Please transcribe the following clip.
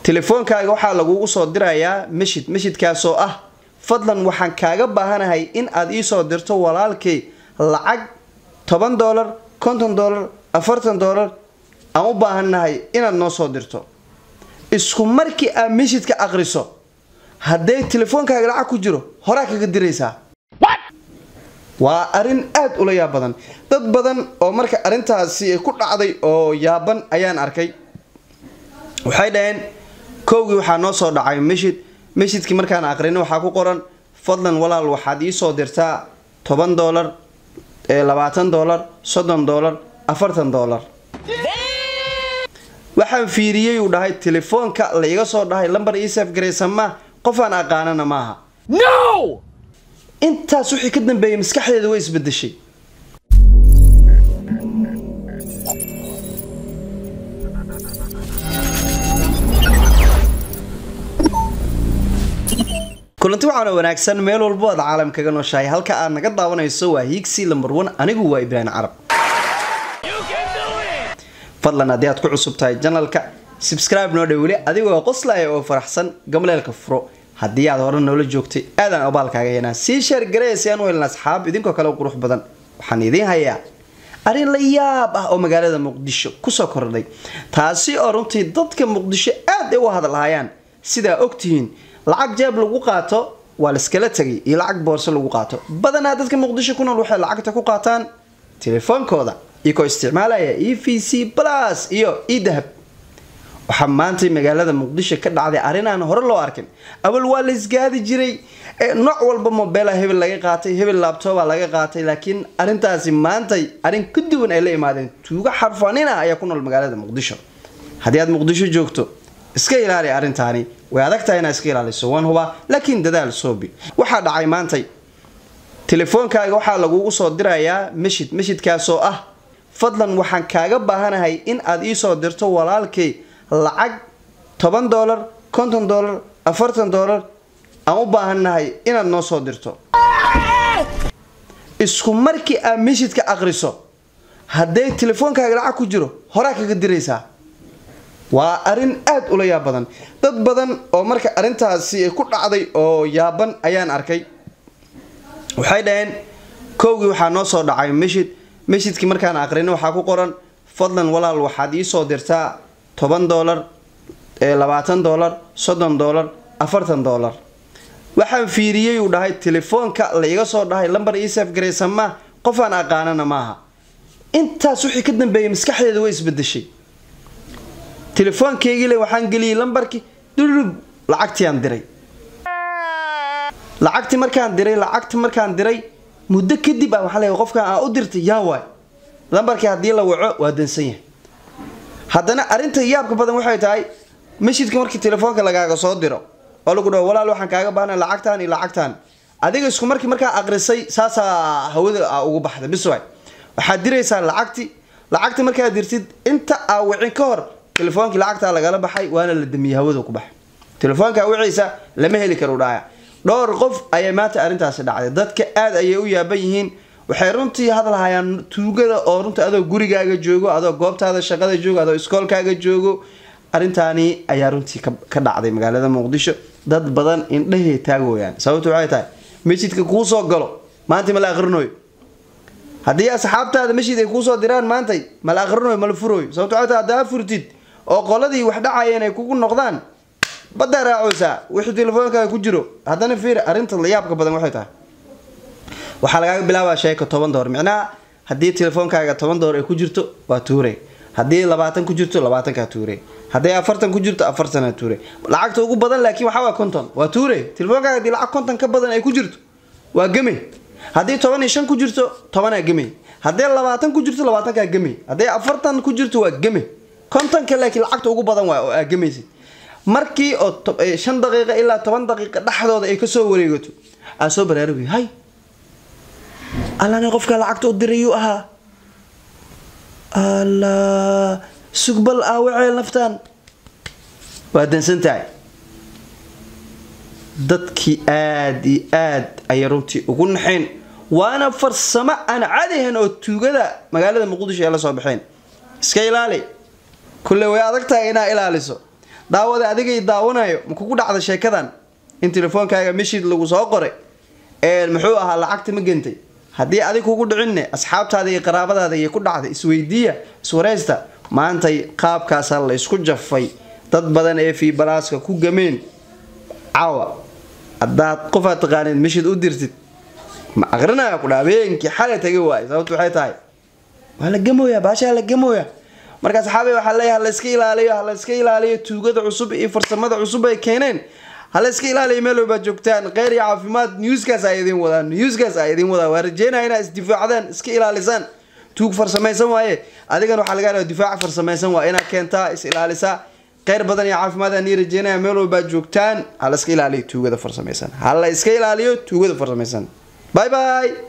telefoonkaaga waxaa lagugu soo dirayaa meshid meshidkaasoo ah fadlan waxaan kaaga baahanahay in aad iisoo dirto walaalkay lacag toban doolar konton doolar afartan doolar aan u baahannahay inaad noo soo dirto isku markii aad meshidka aqriso hadday telefoonkaaga lacag ku jiro horaa kaga diraysaa waa arrin aada ula yaab badan dad badan oo marka arrintaasi ku dhacday oo yaaban ayaan arkay waxay dhaheen kowgii waxaa noo soo dhacay meshid meshidkii markaan aqrina waxaa ku qoran fadlan walaal waxaad iisoo dirtaa toban doolar labaatan doolar soddon doolar afartan doolar waxaan fiiriyey uu dhahay telefoonka la iga soo dhahay lambar iisaf garaysan ma qofaan aqaanana maaha intaas wixii ka dambeeyay maskaxdeeda way isbedeshay kulanti waxaana wanaagsan meel walbo aad caalam kaga nooshahay halka aad naga daawanayso waa hiigsi lambar one anigu waa ibraahim carab fadlan haddii aad ku cusub tahay janalka subscribe noo dhow weli adigoo qoslaya oo faraxsan gamleelka furo haddii aad hore noola joogtay aadaan abaalkaaga heenaa sii sheer gareya si aan u helna asxaab idinkoo kale u qurux badan waxaan idiin hayaa arrin la yaab ah oo magaalada muqdisho kusoo kordhay taasi oo runtii dadka muqdisho aad ay u hadalhayaan sidaa ogtihiin lacag jeeb lagu qaato waa laiskala tegay iyo lacag boorso lagu qaato badanaa dadka muqdisho ku nool waxay lacagta ku qaataan telefoonkooda iyagoo isticmaalaya e v c plus iyo e dahab waxaa maantay magaalada muqdisho ka dhacday arrin aan hore loo arkin awal waa la isgaadi jiray nooc walba mobela hebel laga qaatay hebel laabtooba laga qaatay laakiin arrintaasi maantay arrin ka duwan ay la imaadeen tuugo xarfanina ayaa ku nool magaalada muqdisho haddii aad muqdisho joogto iska ilaali arrintaani way adagtahay inaad iska ilaaliso waan hubaa laakiin dadaal soobi waxaa dhacay maantay telefoonkaaga waxaa lagugu soo dirayaa meshid meshidkaasoo ah fadlan waxaan kaaga baahanahay in aad iisoo dirto walaalkay lacag toban doolar konton doolar afartan doolar aan u baahannahay inaad noo soo dirto isku markii aad meshidka aqriso hadday telefoonkaaga lacag ku jiro horaa kaga diraysaa waa arrin aada ula yaab badan dad badan oo marka arrintaasi ku dhacday oo yaaban ayaan arkay waxay dhaheen kowgii waxaa noo soo dhacay meshid meshidkii markaan aqrina waxaa ku qoran fadlan walaal waxaad iisoo dirtaa toban doolar labaatan doolar soddon doolar afartan doolar waxaan fiiriyey uu dhahay telefoonka la iga soo dhahay lambar iisaf garaysan ma qofaan aqaanana maaha intaas wixii ka dambeeyay maskaxdeeda way isbedeshay telefoonkeygile waxaan geliyey lambarkii dhulub lacagtiaan diray lacagti markaan diray lacagti markaan diray muddo kadib ah waxaa leeyahay qofkan aa u dirtay yaa waay lambarkii haddii la waco waa dansan yahay haddana arrinta yaabka badan waxay tahay meshidka markii telefoonka lagaaga soo diro oo lagu dhaho walaal waxaan kaaga baahna lacagtaan iyo lacagtaan adiga isku markii markaa aqrisay saasaa hawada a ugu baxda bis waay waxaad diraysaa lacagti lacagti markaad dirtid inta aa wicin ka hor telefoonkii lacagtaa lagala baxay waana la damiyey hawada ku baxay telefoonkaa wiciisa lama heli karo dhaaya dhowr qof ayay maanta arrintaasi dhacday dadka aada ayay u yaaban yihiin waxay runtii hadalhayaan tuugada oo runtii adoo gurigaaga joogo adoo goobtaada shaqada joogo adoo iskoolkaaga joogo arrintaani ayaa runtii ka dhacday magaalada muqdisho dad badan indhahey taagooyaan sababtu waxay tahay meshidka kuu soo galo maanta ma la aqrinoyo haddii asxaabtaada meshid ay kuusoo diraan maantay ma la aqrinoyo ma la furooyo sababtu waxay tahay haddaa furtid oo qoladii wax dhacayeen ay kugu noqdaan baddaa raacoosaa wixii telefoonkaaga ku jiro haddana fiir arrinta layaabka badan waxay tahay waxaa lagaaga bilaabaa sheeka toban door micnaha haddii telefoonkaaga toban door ay ku jirto waa tuure haddii labaatan ku jirto labaatankaa tuure hadday afartan ku jirto afartanaa tuure lacagta ugu badan laakiin waxaa waa konton waa tuure telefoonkaaga haddii lacag konton ka badan ay ku jirto waa gemey haddii toban iyo shan ku jirto tobanaa gemey haddii labaatan ku jirto labaatankaa gemey hadday afartan ku jirto waa gemey kontonka laakiin lacagta ugu badan waa oo aa gemaysid markii oo shan daqiiqa ilaa toban daqiiqa dhexdooda ay kasoo wareegato aa soo baraarugi hay allana qofka lacagta u dirayuu ahaa alla sugbal aawaceel naftaan waa dansan tahay dadkii aada iyo aad ayay runtii ugu naxeen waana farsamo aan cadahan oo tuugada magaalada muqdisho ay la soo baxeen iska ilaali kulle way adag tahay inaa ilaaliso daawada adigay daawanayo ma kugu dhacda sheekadan in telefoonkaaga meshid lagu soo qoray muxuu ahaa lacagta ma gentay haddii adig kugu dhicinne asxaabtaada iyo qaraabadaada iyo ku dhacday isweydiiya iswareysta maantay qaabkaasa la ysku jafay dad badan ee fiibalaaska ku gameen caawa haddaad qofaad taqaanid meshid u dirtid ma aqrinaya kudha habeenkii xalay taga waay sababtu waxay tahay waa la gamooya baashaa la gamooya marka saxaabe waxaa leeyahay halayska ilaaliyo halayska ilaaliyo tuugada cusub iyo farsamada cusub ay keeneen halayska ilaaliyo meel walbaad joogtaan kheyr iyo caafimaad newskaas ay idin wadaan newskaas ay idin wadaan waa rajeynaya inaa isdifaacdaan iska ilaalisaan tuug farsamaysan waaye adigan waxaa laga yaaba difaac farsamaysan waa inaad keentaa is ilaalisaa kheyr badan iyo caafimaad aan ii rajeynaya meel walbaad joogtaan hala iska ilaaliyo tuugada farsamaysan hala iska ilaaliyo tuugada farsamaysan bye bye